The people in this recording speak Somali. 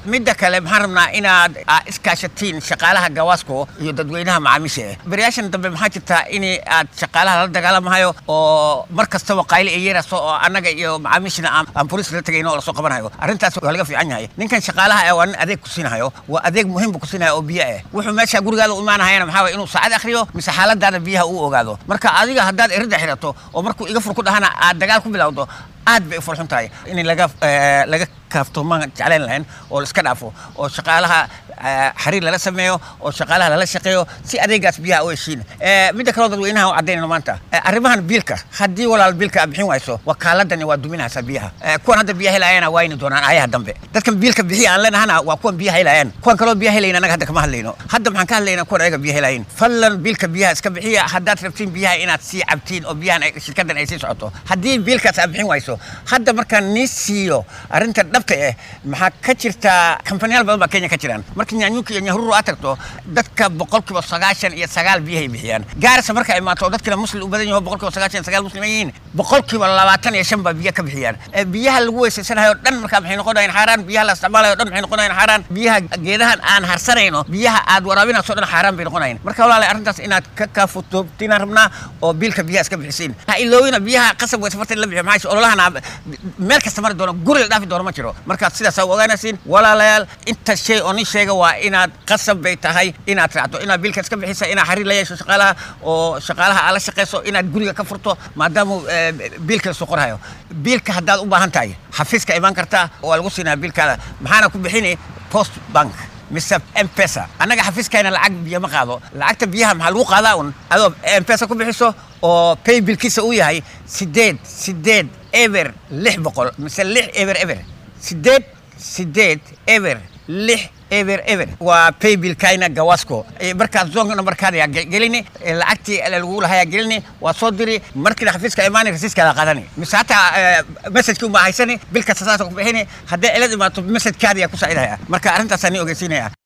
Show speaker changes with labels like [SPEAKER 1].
[SPEAKER 1] midda kale maxaan rabnaa inaad iskaashatiin shaqaalaha gawaasko iyo dadweynaha macaamiisha eh beriyaashan dambe maxaa jirtaa in aad shaqaalaha lala dagaalamahayo oo mar kastaba qayli ay yeerayso oo annaga iyo macaamiishna aan bolis la tegayno oo lasoo qabanayo arrintaas waa laga fiican yahay ninkan shaqaalaha eh waa nin adeeg ku siinahayo waa adeeg muhiim bu ku siinaya oo biyo ah wuxuu meesha gurigaada u imaanahayana maxaa waye inuu saacad akhriyo mise xaaladaada biyaha uu ogaado marka adiga haddaad erida xirato oo markuu iga fur ku dhahana aad dagaal ku bilowdo aad bay u farxun tahay in laga laga kaafto maan jeclayn lahayn oo la iska dhaafo oo shaqaalaha xiriir lala sameeyo oo shaqaalaha lala shaqeeyo si adeegaas biyaha u heshiin midda kaleo dadweynaha u caddaynayno maanta arrimahan biilka haddii walaal biilka aad bixin wayso wakaaladani waa duminaysaa biyaha kuwan hadda biyaha helaayana wayni doonaan ayaha dambe dadkan biilka bixiya aan leenahana waa kuwan biyaha helaayaan kuwan kaloo biyaha helayn annaga hadda kama hadlayno hadda maxaan ka hadlaynaa kuwan ayaga biyaha helayin fadlan biilka biyaha iska bixiya haddaad rabtiin biyaha inaad sii cabtiin oo biyahan shirkadan ay sii socoto haddii biilkaas aad bixin wayso hadda markaan nii siiyo arrinta dhabta eh maxaa ka jirta kambanyaal badan baa kenya ka jiraan marka nyaanyuunka iyo nyahururu aad tagto dadka boqolkiiba sagaashan iyo sagaal biyahay bixiyaan gaarisa marka imaato oo dadkina muslim u badan yaho boqolkiiba sagaashan iyo sagaal muslim ay yihiin boqolkiiba labaatan iyo shan baa biyo ka bixiyaan biyaha lagu weysaysanayo o dhan markaa maxay noqonayaan xaaraan biyaha la isticmaalayo o dhan maxay noqonayaan xaaraan biyaha geedahan aan harsanayno biyaha aad waraabinayso o dhan xaaraan bay noqonayaan marka walaalahay arrintaas inaad ka kaafutoobtinaan rabnaa oo biilka biyaha iska bixisiin ha iloowina biyaha qasab weysa farta in la bixiyo maxaa ololahana meel kasta mari doono guri la dhaafi doono ma jiro marka sidaas aa ogaanaysiin walaalayaal inta shay oo nin sheega waa inaad qasab bay tahay inaad raacdo inaad biilka iska bixisa inaad xiriir la yeesho shaqaalaha oo shaqaalaha aad la shaqayso inaad guriga ka furto maadaama biilka la soo qorhayo biilka haddaad u baahan tahay xafiiska imaan kartaa waa lagu siinaya biilkaada maxaana ku bixini post bank mise mpesa annaga xafiiskayna lacag biyo ma qaado lacagta biyaha maxaa lagu qaadaa un adoo mpesa ku bixiso oo pay bilkiisa uu yahay sideed sideed eber lix boqol mise lix eber eber sideed sideed eber lix eber eber waa paybilkayna gawasco markaas zonka nambarkaada yaa gelini lacagtii lagu lahayaa gelini waa soo diri markiina xafiiska imaani rasiiskaada qaadani mise hataa messajkii uma haysani bil kasta saasa ku bixini haddii cilad imaato messajkaada yaa ku saacidaya marka arrintaasaan ni ogeysiinaya